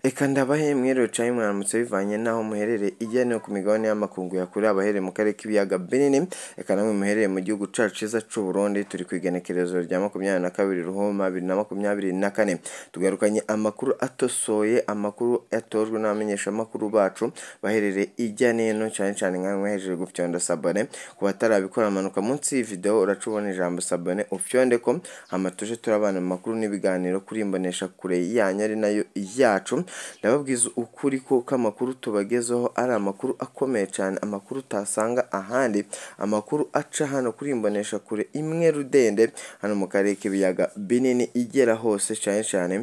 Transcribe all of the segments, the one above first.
Reka ndabahe mwerure mwaramutse bivanye n'aho muherereye ijyanye no ku migabane y'amakungu yakorewe abaherereye mu karere k'ibiyaga binini reka namwe muherereye mu gihugu cyacu cyiza cy'u Burundi turi ku igenekerezo rya makumyabiri na kabiri ruhoma bibiri na makumyabiri na kane tugarukanye amakuru atosoye amakuru yatojwe n'abamenyeshamakuru bacu baherereye ijya n'ino cyane cyane nka mwehejeje gufyonda sabone ku batarabikora amanuka munsi y'iyi video uracubona ijambo sabone ufyonde ko hama tuje turabana mu makuru n'ibiganiro kuri imbonesha kure yanyu ari nayo yacu ndababwiza ukuri ko ko amakuru tubagezeho ari amakuru akomeye cyane amakuru utasanga ahandi amakuru aca hano kuri imbonesha kure imwe rudende hano mu karere k'ibiyaga binini igera hose cyane cyane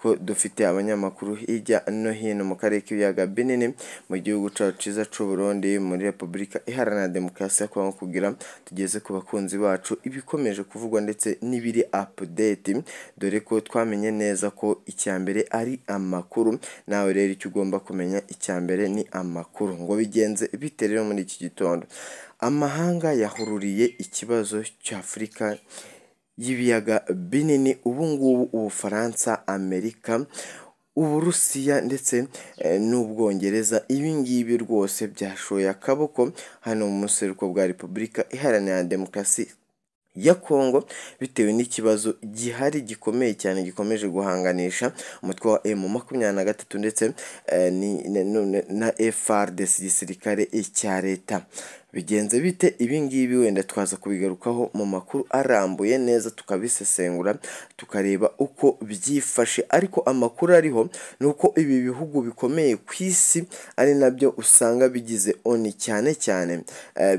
ko dufite abanyamakuru hirya no hino mu karere k'ibiyaga binini mu gihugu cyacu cyiza cy'u Burundi muri Repubulika Iharanira Demokarasi ya Kongo kugira tugeze ku bakunzi bacu ibikomeje kuvugwa ndetse n'ibiri update dore ko twamenye neza ko icya mbere ari amakuru nawe rero icyo ugomba kumenya icya mbere ni amakuru ngo bigenze bite rero muri iki gitondo amahanga yahururiye ikibazo cy'Afurika y'ibiyaga binini ubu ngubu Ubufaransa Amerika Uburusiya ndetse n'Ubwongereza ibi ngibi rwose byashoye akaboko hano mu museruko bwa Repubulika Iharanira Demokarasi ya Kongo bitewe n'ikibazo gihari gikomeye cyane gikomeje guhanganisha umutwe wa M makumyabiri na gatatu ndetse na FARDC igisirikare cya leta bigenze bite ibi ngibi wenda twaza kubigarukaho mu makuru arambuye neza tukabisesengura tukareba uko byifashe ariko amakuru ariho ni uko ibi bihugu bikomeye ku isi ari nabyo usanga bigize oni cyane cyane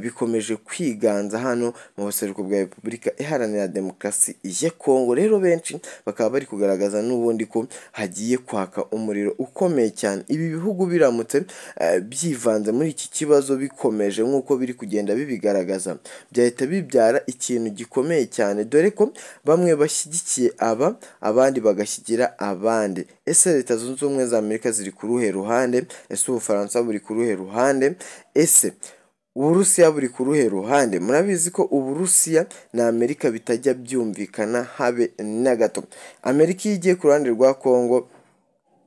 bikomeje kwiganza hano mu buseruko bwa repubulika iharanira demokarasi ya kongo rero benshi bakaba bari kugaragaza n'ubundi ko hagiye kwaka umuriro ukomeye cyane ibi bihugu biramutse byivanze muri iki kibazo bikomeje nk'uko biri kugenda bibigaragaza byahita bibyara ikintu gikomeye cyane dore ko bamwe bashyigikiye aba abandi bagashyigikira abandi ese leta zunze ubumwe za amerika ziri ku ruhe ruhande ese ubufaransa buri ku ruhe ruhande ese uburusiya buri ku ruhe ruhande murabizi ko uburusiya na amerika bitajya byumvikana habe na gato amerika iyo igiye ku ruhande rwa kongo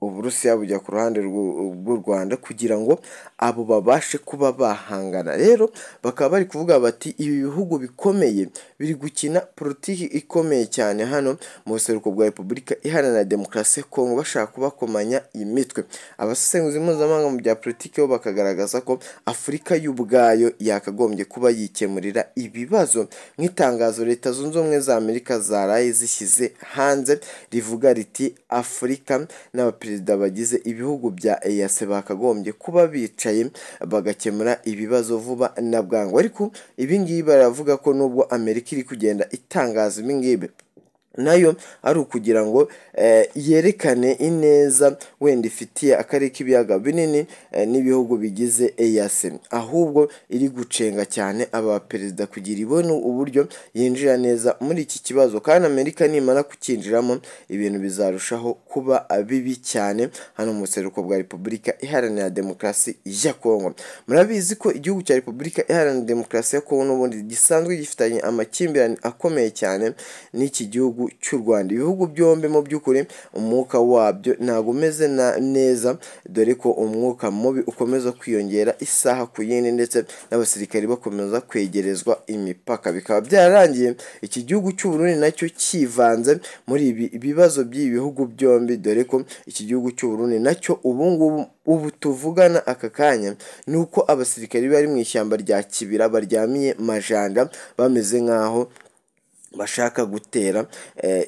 uburusiya bujya ku ruhande rw'u rwanda kugira ngo abo babashe kuba bahangana rero bakaba bari kuvuga bati ibi bihugu bikomeye biri gukina politiki ikomeye cyane hano mu buseruko bwa repubulika iharanira demokarasi ya kongo bashaka kubakomanya imitwe abasesenguzi mpuzamahanga mu bya politiki bo bakagaragaza ko afurika y'ubwayo yakagombye kuba yikemurira ibibazo nk'itangazo leta zunze ubumwe za amerika zaraye zishyize hanze rivuga riti afurika n'abaperezida perezida bagize ibihugu bya eyase bakagombye kuba bicaye bagakemura ibibazo vuba na bwangu ariko ibingibi baravuga ko nubwo amerika iri kugenda itangaza ibingibi nayo ari ukugira ngo yerekane ineza wenda ifitiye akarere k'ibiyaga binini n'ibihugu bigize eyase ahubwo iri gucenga cyane aba perezida kugira ibone uburyo yinjira neza muri iki kibazo kandi amerika nimara kukinjiramo ibintu bizarushaho kuba bibi cyane hano mu buseruko bwa repubulika iharanira demokarasi ya kongo murabizi ko igihugu cya repubulika iharanira demokarasi ya kongo n'ubundi gisanzwe gifitanye amakimbirane akomeye cyane n'iki gihugu cy'u Rwanda ibihugu byombi mu by'ukuri umwuka wabyo ntabwo umeze neza dore ko umwuka mubi ukomeza kwiyongera isaha ku yindi ndetse n'abasirikari bakomeza kwegerezwa imipaka bikaba byararangiye iki gihugu cy'u Burundi nacyo kivanze muri ibi bibazo by'ibi bihugu byombi dore ko iki gihugu cy'u Burundi nacyo ubu ngubu ubu tuvugana aka kanya ni uko abasirikari bari mu ishyamba rya Kibira baryamiye majanda bameze nk'aho bashaka gutera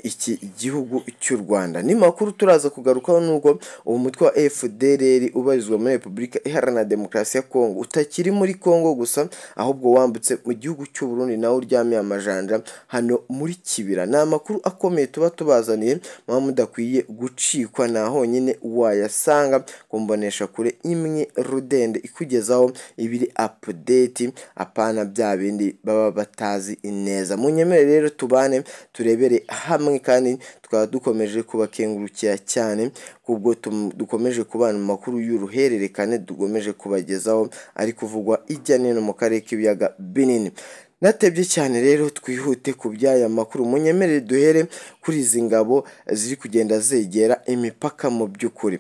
iki gihugu cy'u Rwanda ni makuru turaza kugarukaho nuko uwo mutwe wa FDLR ubarizwa muri Repubulika Iharanira Demokarasi ya Kongo utakiri muri Kongo gusa ahubwo wambutse mu gihugu cy'u Burundi nawe uryamiye amajanja hano muri Kibira ni amakuru akomeye tuba tubazaniye muba mudakwiye gucikwa nta honyine wayasanga kumbonesha kure imwe rudende ikugezaho ibiri update apana bya bindi baba batazi neza munyemere rero tubane turebere hamwe kandi tukaba dukomeje kubakengurukira cyane kubwo dukomeje kubana mu makuru y'uruhererekane dukomeje kubagezaho ari kuvugwa ijya n'ino mu karere k'ibiyaga binini natebye cyane rero twihute ku by'aya makuru munyemerere duhere kuri izi ngabo ziri kugenda zegera imipaka mu by'ukuri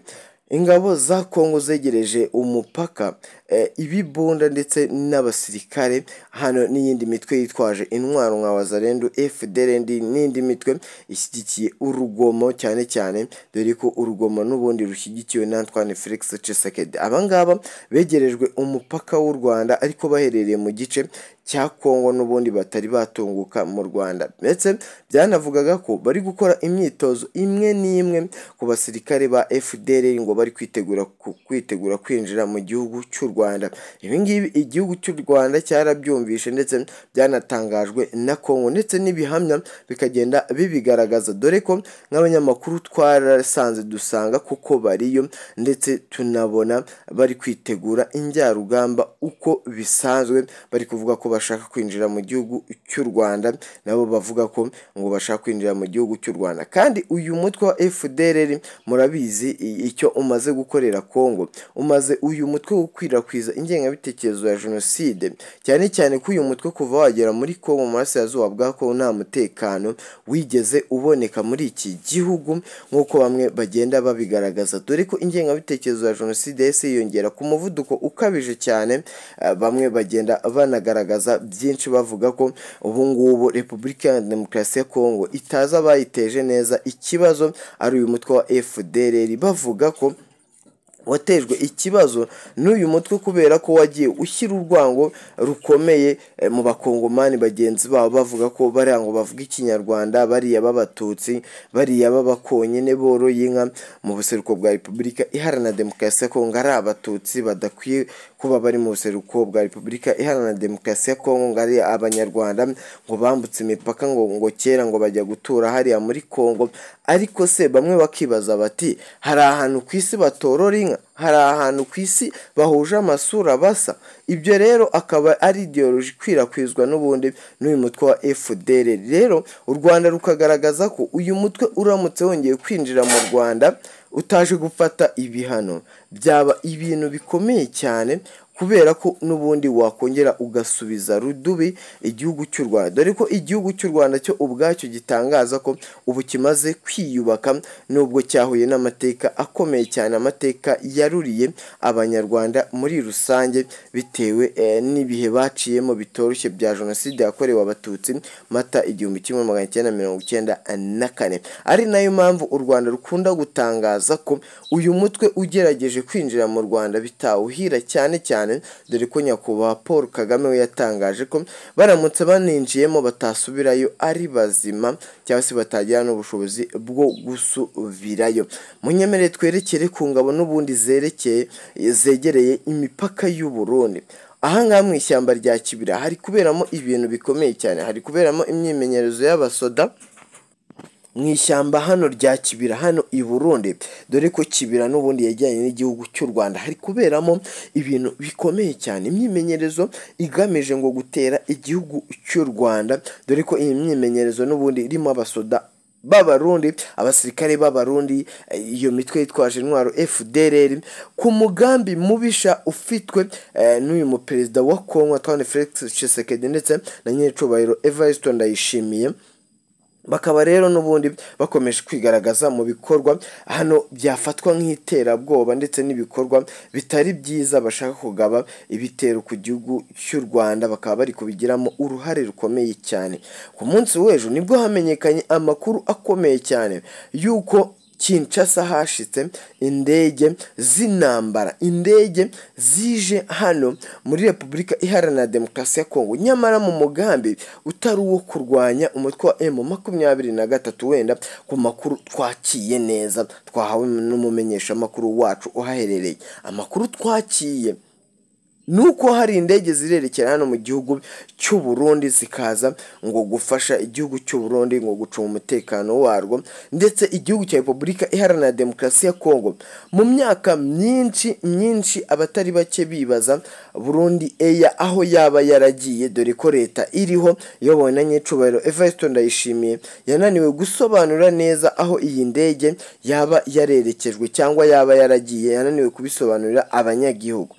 ingabo za kongo zegereje umupaka eh, ibibunda ndetse n'abasirikare hano n'iyindi mitwe yitwaje intwaro nka wazarendu fdrnd n'indi mitwe ishyigikiye urugomo cyane cyane dore ko urugomo n'ubundi rushyigikiwe na antoine felix cesekedi abangaba begerejwe umupaka w'u rwanda ariko baherereye mu gice cya kongo n'ubundi batari batunguka mu rwanda ndetse byanavugaga ko bari gukora imyitozo imwe n'imwe ku basirikare ba fdr ngo bari kwitegura ku- kwitegura kwinjira mu gihugu cy'u rwanda ibi ngibi igihugu cy'u rwanda cyarabyumvishe ndetse byanatangajwe na kongo ndetse n'ibihamya bikagenda bibigaragaza dore ko nk'abanyamakuru twarasanze dusanga kuko bariyo ndetse tunabona bari kwitegura injyarugamba uko bisanzwe bari kuvuga ko bashaka kwinjira mu gihugu cy'u rwanda nabo bavuga ko ngo bashaka kwinjira mu gihugu cy'u rwanda kandi uyu mutwe wa fdrr murabizi i- icyo umaze gukorera kongo umaze uyu mutwe gukwirakwiza ingengabitekerezo ya jenoside cyane cyane ko uyu mutwe kuva wagera muri kongo mu burasirazuba bwa kongo nta mutekano wigeze uboneka muri iki gihugu nk'uko bamwe bagenda babigaragaza dore ko ingengabitekerezo ya jenoside yahise yiyongera ku muvuduko ukabije cyane eh, bamwe bagenda banagaragaza byinshi bavuga ko ubu ngubu repubulika ya demokarasi ya kongo itazi abayiteje neza ikibazo ari uyu mutwe wa fdrr bavuga ko watejwe ikibazo n'uyu mutwe kubera ko wagiye ushyira urwango rukomeye eh, mu bakongomani bagenzi babo bavuga ko bariya ngo bavuga ikinyarwanda bariya b'abatutsi bariya b'abakonyine boroye inka mu buseruko bwa repubulika iharanira demokarasi ya kongo ari abatutsi badakwiye kuba bari mu buseruko bwa repubulika iharanira demokarasi ya kongo ngo ari abanyarwanda ngo bambutse imipaka ngo ngo kera ngo bajya gutura hariya muri kongo ariko se bamwe bakibaza bati hari ahantu ku isi batorora inka hari ahantu ku isi bahuje amasura basa ibyo rero akaba ari ideoloji ikwirakwizwa n'ubundi n'uyu mutwe wa fdr rero u rwanda rukagaragaza ko uyu mutwe uramutse wongeye kwinjira mu rwanda utaje gufata ibihano byaba ibintu bikomeye cyane kubera ko n'ubundi wakongera ugasubiza rudubi igihugu cy'u rwanda dore ko igihugu cy'u rwanda cyo ubwacyo gitangaza ko ubu kimaze kwiyubaka nubwo cyahuye n'amateka akomeye cyane amateka yaruriye abanyarwanda muri rusange bitewe eh, n'ibihe baciyemo bitoroshye bya jenoside yakorewe abatutsi mata igihumbi kimwe magana cyenda mirongo icyenda na kane ari nayo mpamvu u rwanda rukunda gutangaza ko uyu mutwe ugerageje kwinjira mu rwanda bitawuhira cyane cyane dore ko nyakubahwa paul kagame we yatangaje ko baramutse baninjiyemo batasubirayo ari bazima cyangwa se batagira n'ubushobozi bwo gusubirayo munyemere twerekere ku ngabo n'ubundi zerekeye zegereye imipaka y'u Burundi ahangaha mu ishyamba rya kibira hari kuberamo ibintu bikomeye cyane hari kuberamo imyimenyerezo y'abasoda mu ishyamba hano rya kibira hano i burundi dore ko kibira n'ubundi yajyanye n'igihugu cy'u rwanda hari kuberamo ibintu bikomeye cyane imyimenyerezo igamije ngo gutera igihugu cy'u rwanda dore ko iyi myimenyerezo n'ubundi irimo abasoda b'abarundi abasirikare b'abarundi eh, iyo mitwe yitwaje intwaro fdrr ku mugambi mubisha ufitwe eh, n'uyu muperezida wa kongo antoine felix tshisekedi ndetse na nyiricubahiro evariste ndayishimiye bakaba rero n'ubundi bakomeje kwigaragaza mu bikorwa hano byafatwa nk'iterabwoba ndetse n'ibikorwa bitari byiza bashaka kugaba ibitero ku gihugu cy'u rwanda bakaba bari kubigiramo uruhare rukomeye cyane ku munsi w'ejo nibwo hamenyekanye amakuru akomeye cyane y'uko Kinshasa hashitse indege z'intambara indege zije hano muri repubulika iharanira demokarasi ya kongo nyamara mu mugambi utari uwo kurwanya umutwe wa emu makumyabiri na gatatu wenda ku makuru twakiye neza twahawe n'umumenyeshamakuru wacu uhaherereye amakuru twakiye nuko hari indege zirerekera hano mu gihugu cy'u Burundi zikaza ngo gufasha igihugu cy'u Burundi ngo gucunga umutekano warwo ndetse igihugu cya Repubulika Iharanira Demokarasi ya Kongo mu myaka myinshi myinshi abatari bake bibaza Burundi eya aho yaba yaragiye dore ko leta iriho iyobowe na nyicubahiro Evariste Ndayishimiye yananiwe gusobanura neza aho iyi ndege yaba yarerekejwe cyangwa yaba yaragiye yananiwe kubisobanurira abanyagihugu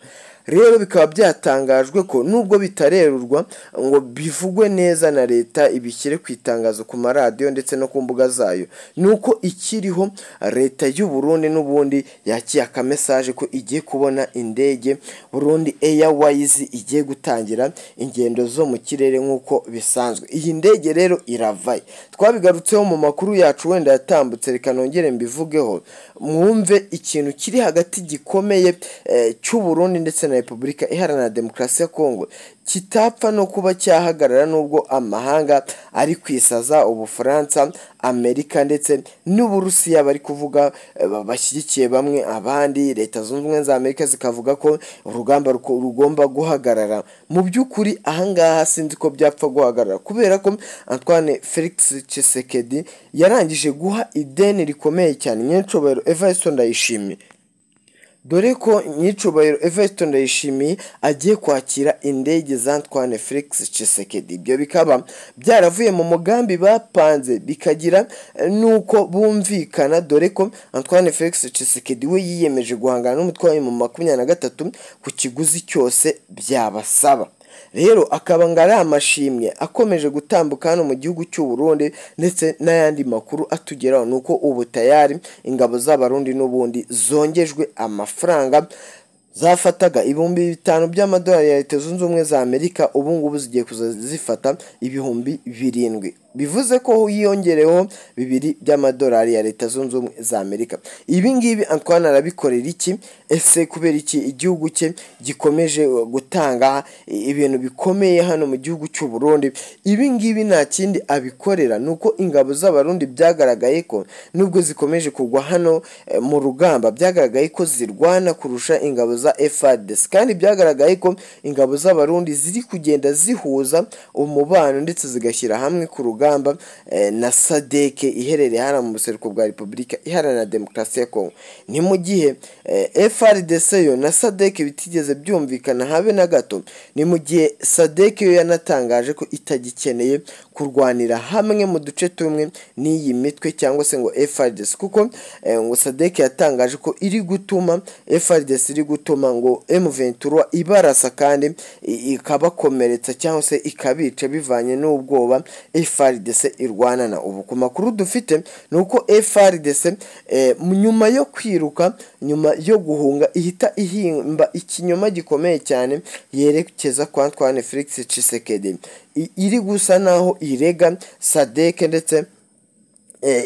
rero bikaba byatangajwe ko nubwo bitarerurwa ngo bivugwe neza na leta ibishyire ku itangazo ku maradiyo ndetse no ku mbuga zayo ni uko ikiriho leta y'u Burundi n'ubundi yakira akamesaje ko igiye kubona indege burundi eyawayizi igiye gutangira ingendo zo mu kirere nk'uko bisanzwe iyi ndege rero iravaye twabigarutseho mu makuru yacu wenda yatambutse reka nongere mbivugeho mwumve ikintu kiri hagati gikomeye cy'u Burundi ndetse na repubulika iharanira demokarasi ya kongo kitapfa no kuba cyahagarara n'ubwo amahanga ari kwisaza ubufaransa amerika ndetse n'uburusiya bari kuvuga bashyigikiye bamwe abandi leta zunze ubumwe za amerika zikavuga ko urugamba rugomba guhagarara mu by'ukuri ahangaha sinzi ko byapfa guhagarara kubera ko antoine felix Tshisekedi yarangije guha ideni rikomeye cyane nyacobero evarisito ndayishimiye dore ko nyicubahiro everton ndayishimiye agiye kwakira indege za Antoine Felix Tshisekedi ibyo bikaba byaravuye mu mugambi bapanze bikagira nuko bumvikana dore ko Antoine Felix Tshisekedi we yiyemeje guhangana n'umutwayi mu makumyabiri na gatatu ku kiguzi cyose byabasaba rero akaba ngo ari amashimwe akomeje gutambuka hano mu gihugu cy'u Burundi ndetse n'ayandi makuru atugeraho ni uko ubu tayari ingabo z'abarundi n'ubundi zongejwe amafaranga zafataga ibihumbi bitanu by'amadolari ya leta zunze ubumwe za amerika ubu ngubu zigiye kuza zifata ibihumbi birindwi bivuze ko hiyongereho bibiri by'amadolari ya leta zunze ubumwe za amerika ibi ngibi antwana arabikorera iki ese kubera iki igihugu cye gikomeje gutanga ibintu bikomeye hano mu gihugu cy'u burundi ibi ngibi nta kindi abikorera ni uko ingabo z'abarundi byagaragaye ko nubwo zikomeje kugwa hano mu rugamba byagaragaye ko zirwana kurusha ingabo za efadesi kandi byagaragaye ko ingabo z'abarundi ziri kugenda zihuza umubano ndetse zigashyira hamwe ku rugamba na sadeke iherereye hano mu buseruko bwa repubulika iharanira demokarasi ya kongo ni mu gihe frdc yo na sadeke bitigeze byumvikana habe na gato ni mu gihe sadeke yo yanatangaje ko itagikeneye kurwanira hamwe mu duce tumwe n'iyi mitwe cyangwa se ngo frdc kuko ngo sadeke yatangaje ko iri gutuma frdc iri gutuma ngo mventura ibarasa kandi ikabakomeretsa cyangwa se ikabica bivanye n'ubwoba frdc irwanana ubu ku makuru dufite ni uko frdc nyuma yo kwiruka nyuma yo guhunga ihita ihimba ikinyoma gikomeye cyane yerekeza kwa Antoine Felix Tshisekedi iri gusa naho irega sadeke ndetse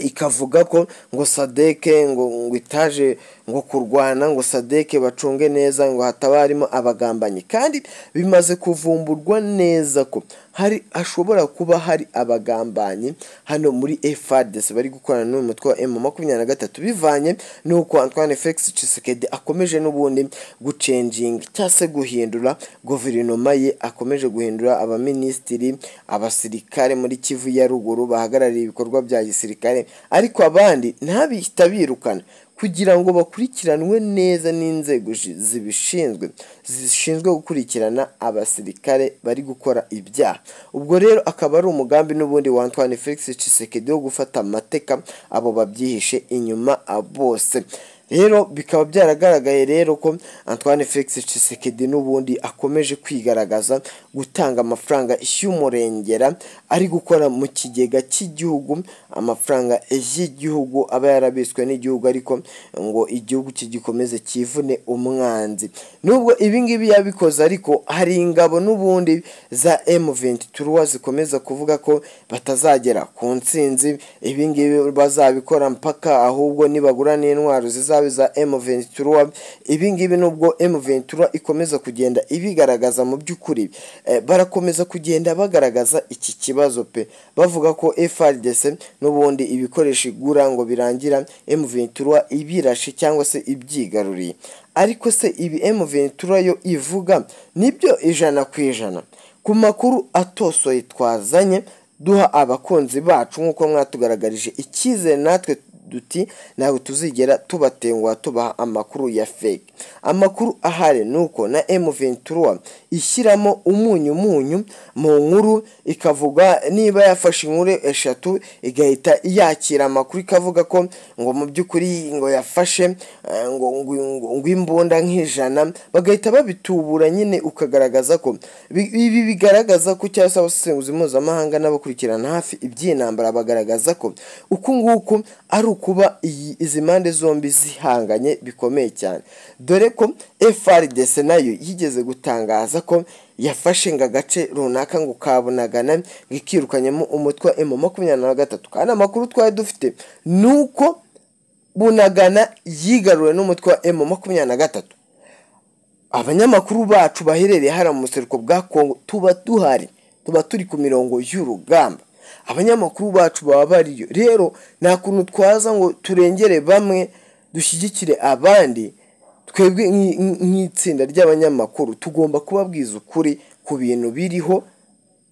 ikavuga ko ngo sadeke ngo itaje ngo kurwana ngo sadeke bacunge neza ngo hataba harimo abagambanyi kandi bimaze kuvumburwa neza ko hari hashobora kuba hari abagambanyi hano muri efadesi bari gukorana n'uyu mutwe wa emu makumyabiri na gatatu bivanye n'uko Antoine Felix Tshisekedi akomeje n'ubundi gucenjinga cyangwa se guhindura guverinoma ye akomeje guhindura abaminisitiri abasirikare muri kivu ya ruguru bahagarariye ibikorwa bya gisirikare ariko abandi ntabihita birukana kugira ngo bakurikiranwe neza n'inzego zibishinzwe zishinzwe gukurikirana abasirikare bari gukora ibyaha ubwo rero akaba ari umugambi n'ubundi wa Antoine Felix Tshisekedi wo gufata amateka abo babyihishe inyuma bose rero bikaba byaragaragaye rero ko Antoine Felix Tshisekedi n'ubundi akomeje kwigaragaza gutanga amafaranga y'umurengera ari gukora mu kigega cy'igihugu amafaranga y'igihugu aba yarabiswe n'igihugu ariko ngo igihugu cye gikomeze cyivune umwanzi nubwo ibi ngibi yabikoze ariko hari ingabo n'ubundi za M23 zikomeza kuvuga ko batazagera ku ntsinzi ibi ngibi bazabikora mpaka ahubwo nibagura n'intwaro ziza za M23 ibi ngibi nubwo M23 ikomeza kugenda ibigaragaza mu by'ukuri barakomeza kugenda bagaragaza iki kibazo pe bavuga ko FRDC n'ubundi ibikoresho igura ngo birangira M23 ibirashe cyangwa se ibyigaruriye ariko se ibi M23 yo ivuga nibyo ijana ku ijana ku makuru atosoye twazanye duha abakunzi bacu nk'uko mwatugaragarije icyizere natwe duti ntabwo tuzigera tubatenguha tubaha amakuru ya fake amakuru ahari ni uko na emu ventura ishyiramo umunyumunyu mu nkuru ikavuga niba yafashe inkuru eshatu igahita yakira amakuru ikavuga ko ngo mu by'ukuri ngo yafashe eh, ngo ngo- ngo- ngo imbunda nk'ijana bagahita babitubura nyine ukagaragaza ko bi- ibi bigaragaza ko cyangwa se abasesenguzi mpuzamahanga n'abakurikirana hafi iby'intambara bagaragaza ko uku nguku ari ukuba iyi izi mpande zombi zihanganye bikomeye cyane dore ko FRDC nayo yigeze gutangaza ko yafashe ngo agace runaka ngo kabunagana ngo ikirukanyemo umutwe wa emu makumyabiri na gatatu kandi amakuru twari dufite ni uko bunagana yigaruriwe n'umutwe wa emu makumyabiri na gatatu abanyamakuru bacu baherereye hariya mu buseruko bwa kongo tuba duhari tuba turi ku mirongo y'urugamba abanyamakuru bacu baba bariyo rero nta kuntu twaza ngo turengere bamwe dushyigikire abandi twebwe nk'i- nk'i- nk'itsinda ry'abanyamakuru tugomba kubabwiza ukuri ku bintu biriho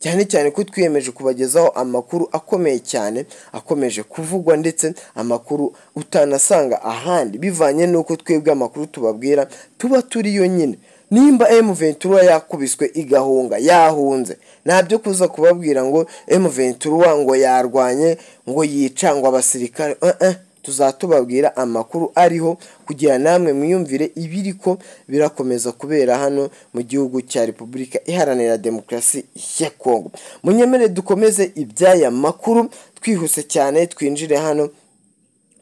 cyane cyane ko twiyemeje kubagezaho amakuru akomeye cyane akomeje kuvugwa ndetse amakuru utanasanga ahandi bivanye n'uko twebwe amakuru tubabwira tuba turi yonyine nimba emu ventura yakubiswe igahunga yahunze ntabyo kuza kubabwira ngo emu ventura ngo yarwanye ngo yica ngo abasirikare Eh, eh. tuzatubabwira amakuru ariho kugira namwe mwiyumvire ibiriko birakomeza kubera hano mu gihugu cya repubulika iharanira demokarasi ya kongo munyemere dukomeze iby'aya makuru twihuse cyane twinjire hano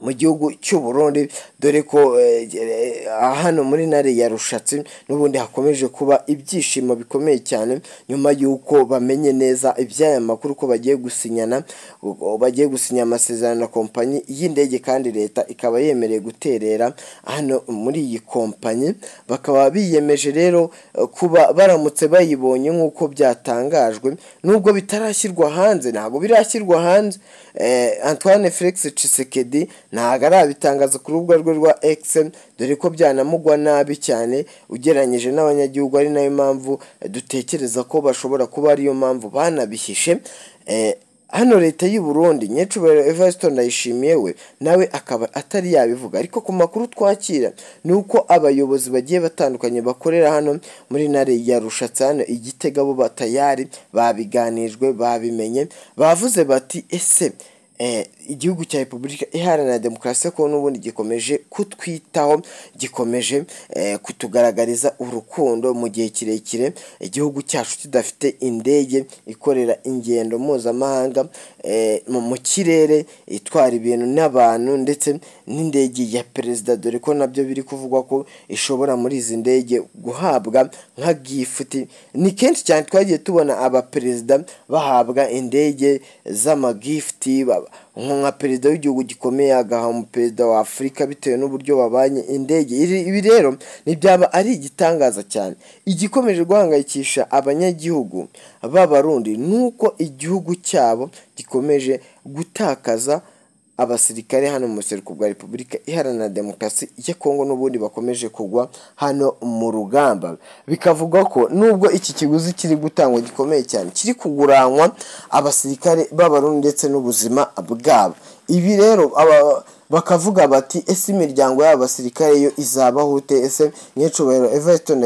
mu gihugu cy'u Burundi dore ko eh, eh, hano muri nare ya rushatsi n'ubundi hakomeje kuba ibyishimo bikomeye cyane nyuma y'uko bamenye neza iby'aya makuru ko bagiye gusinyana o- bagiye gusinya amasezerano na kompanyi y'indege kandi leta ikaba yemereye guterera hano muri iyi kompanyi bakaba biyemeje rero eh, kuba baramutse bayibonye nk'uko byatangajwe nubwo bitarashyirwa hanze ntabwo birashyirwa hanze eh, Antoine Felix Tshisekedi ntabwo arabitangaza ku rubuga rwe rwa X dore ko byanamugwa nabi cyane ugereranyije n'abanyagihugu ari nayo mpamvu eh, dutekereza ko bashobora kuba ariyo mpamvu banabihishe Eh, hano leta y'u Burundi nyecubero Evariste Ndayishimiye we nawe akaba atari yabivuga ariko ku makuru twakira ni uko abayobozi bagiye batandukanye bakorera hano muri nare ya Rushatse hano igitega bo batayari babiganijwe babimenye bavuze bati ese eh, igihugu cya repubulika iharanira demokarasi ko n'ubundi gikomeje kutwitaho gikomeje eh, kutugaragariza urukundo mu gihe kirekire igihugu cyacu kidafite indege ikorera ingendo mpuzamahanga eh, mu- mu kirere itwara ibintu n'abantu ndetse n'indege ya perezida dore ko nabyo biri kuvugwa ko ishobora muri izi ndege guhabwa nka gifuti ni kenshi cyane twagiye tubona abaperezida bahabwa indege z'amagifiti baba- nko nka perezida w'igihugu gikomeye agaha umuperezida wa afurika bitewe n'uburyo babanye indege Iri- ibi rero ntibyaba ari igitangaza cyane igikomeje guhangayikisha abanyagihugu b'abarundi ni uko igihugu cyabo gikomeje gutakaza abasirikare hano mu buseruko bwa repubulika iharanira demokarasi ya kongo n'ubundi bakomeje kugwa hano mu rugamba bikavugwa ko nubwo iki kiguzi kiri gutangwa gikomeye cyane kiri kuguranwa abasirikare b'abarundi ndetse n'ubuzima bwabo ibi rero aba- bakavuga bati ese imiryango y'aba basirikare yo izabaho ute ese nyecubahiro everton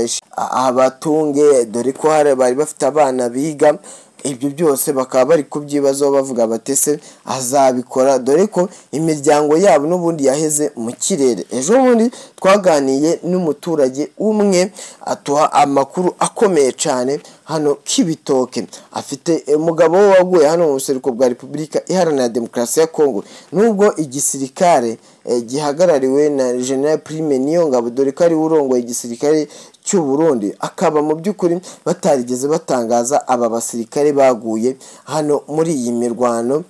abatunge dore ko hari bari bafite abana biga ibyo byose bakaba bari kubyibazaho bavuga bati se azabikora dore ko imiryango yabo n'ubundi yaheze mu kirere ejo bundi twaganiye n'umuturage umwe atuha amakuru akomeye cyane hano k'ibitoke afite umugabo we waguye hano mu buseruko bwa repubulika iharanira demokarasi ya kongo nubwo igisirikare eh, gihagarariwe na general prime niyongabo dore ko ariwe urongoye igisirikare cy'u Burundi akaba mu by'ukuri batarigeze batangaza aba basirikare baguye hano muri iyi mirwano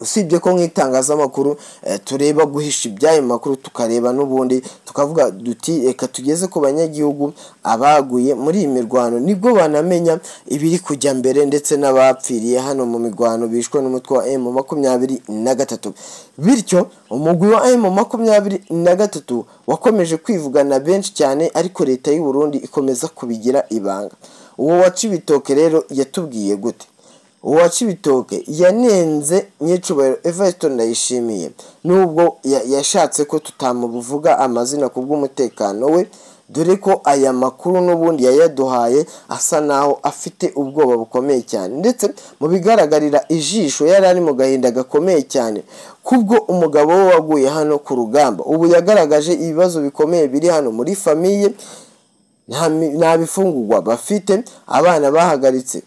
usibye ko nk'itangazamakuru eh, tureba guhisha iby'ayo makuru tukareba n'ubundi tukavuga duti reka tugeze ku banyagihugu abaguye muri iyi mirwano nibwo banamenya ibiri kujya mbere ndetse n'abapfiriye hano mu mirwano bishwe n'umutwe wa emu makumyabiri na gatatu bityo umugwi wa emu makumyabiri na gatatu wakomeje kwivugana benshi cyane ariko leta y'u Burundi ikomeza kubigira ibanga uwo waca ibitoke rero yatubwiye gute uwa kibitoke yanenze nyicubahiro everton ndayishimiye nubwo ya- yashatse ko tutamuvuga amazina ku bw'umutekano we dore ko aya makuru n'ubundi yayaduhaye asa naho afite ubwoba bukomeye cyane ndetse mu bigaragarira ijisho yari ari mu gahinda gakomeye cyane kubwo umugabo we waguye hano ku rugamba ubu yagaragaje ibibazo bikomeye biri hano muri famiye nta mi- nta bifungurwa bafite abana bahagaritse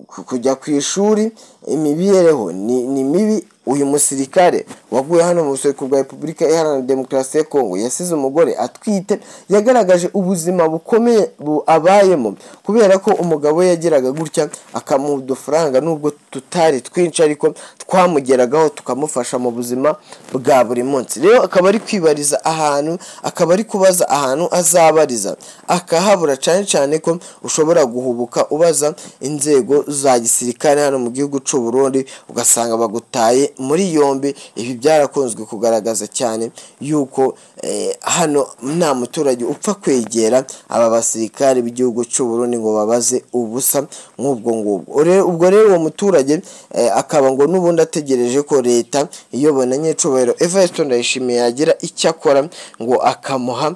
ku- kujya ku ishuri imibereho ni ni mibi uyu musirikare waguye hano mu buseruko bwa repubulika iharanira demokarasi ya kongo yasize umugore atwite yagaragaje ubuzima bukomeye bu- abayemo kubera ko umugabo we yageraga gutya akamuha udufaranga nubwo tutari twinshi ariko twamugeragaho tukamufasha mu buzima bwa buri munsi rero akaba ari kwibariza ahantu akaba ari kubaza ahantu azabariza akahabura cyane cyane ko ushobora guhubuka ubaza inzego za gisirikare hano mu gihugu cy'u Burundi ugasanga bagutaye muri yombi ibi byarakunzwe kugaragaza cyane yuko eh, hano nta muturage upfa kwegera aba basirikare b'igihugu cy'u Burundi ngo babaze ubusa nk'ubwo ngubwo Ure- ubwo rero uwo muturage eh, akaba ngo n'ubundi ategereje ko leta iyobona nyecubahiro Evariste Ndayishimiye yagira icyo akora ngo akamuha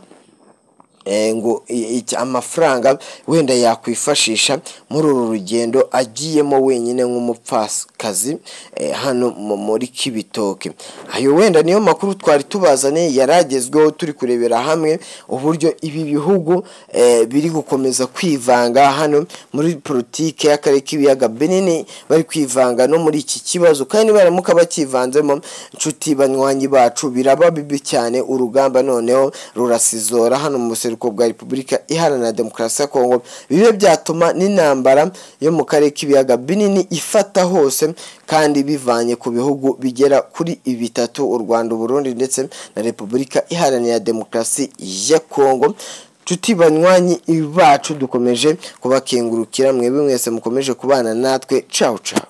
eh, ngo i- iki- amafaranga wenda yakwifashisha muri uru rugendo agiyemo wenyine nk'umupfakazi eh, hano mu- muri kibitoke ayo wenda niyo makuru twari tubazaniye yaragezweho turi kurebera hamwe uburyo ibi bihugu eh, biri gukomeza kwivanga hano muri politiki y'akarere k'ibiyaga binini bari kwivanga no muri iki kibazo kandi baramuka bakivanzemo inshuti banywanyi bacu biraba bibi cyane urugamba noneho rurasizora hano mu buseruko bwa repubulika iharanira demokarasi ya kongo bibe byatuma n'intambara yo mu karere k'ibiyaga binini ifata hose kandi bivanye ku bihugu bigera kuri bitatu u rwanda uburundi ndetse na repubulika iharanira demokarasi ya kongo Nshuti banywanyi bacu dukomeje kubakengurukira mwebwe mwese mukomeje kubana natwe cawu cawu